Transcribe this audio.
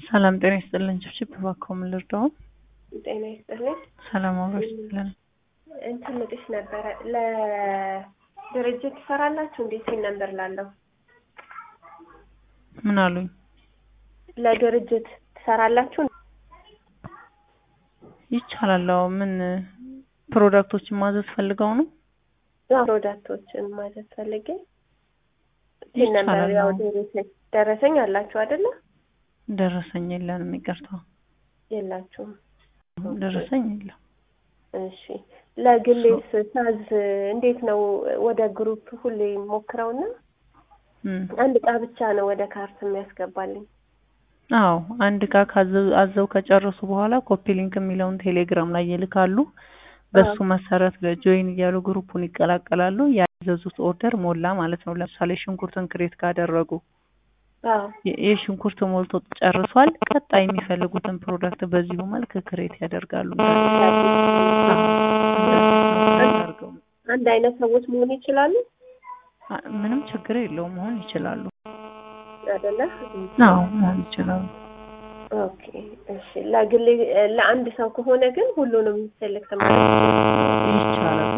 ሰላም ጤና ይስጥልን። ችብችብ እባክዎ ምን ልርዳዎ? ጤና ይስጥልኝ። ሰላም አብሮሽ ይስጥልን። እንትን ልጥሽ ነበረ ለድርጅት ትሰራላችሁ እንዴ? ሲል ነበር ላለው ምን አሉኝ? ለድርጅት ትሰራላችሁ? ይቻላል። አዎ ምን ፕሮዳክቶችን ማዘዝ ፈልገው ነው? ፕሮዳክቶችን ማለት ፈልጌ ሲል ነበር። ይቻላል። ያው አዎ። ደረሰኝ ደረሰኝ አላችሁ አይደለ? ደረሰኝ የለንም፣ ይቅርታ የላችሁም። ደረሰኝ የለም። እሺ ለግሌስ ሳዝ እንዴት ነው? ወደ ግሩፕ ሁሌ ሞክረውና እም። አንድ እቃ ብቻ ነው ወደ ካርት የሚያስገባልኝ። አዎ አንድ እቃ ካዘ- አዘው ከጨረሱ በኋላ ኮፒ ሊንክ የሚለውን ቴሌግራም ላይ ይልካሉ። በሱ መሰረት ጆይን እያሉ ግሩፑን ይቀላቀላሉ። ያዘዙት ኦርደር ሞላ ማለት ነው። ለምሳሌ ሽንኩርትን ክሬት ካደረጉ አዎ የ- የሽንኩርት ሞልቶ ጨርሷል። ቀጣይ የሚፈልጉትን ፕሮዳክት በዚሁ መልክ ክሬት ያደርጋሉ። አድርገው አንድ አይነት ሰዎች መሆን ይችላሉ አ- ምንም ችግር የለውም መሆን ይችላሉ። አይደለ? አዎ መሆን ይችላሉ። ኦኬ እሺ። ለግሌ ለአንድ ሰው ከሆነ ግን ሁሉንም ሴሌክት ማለት ይቻላል።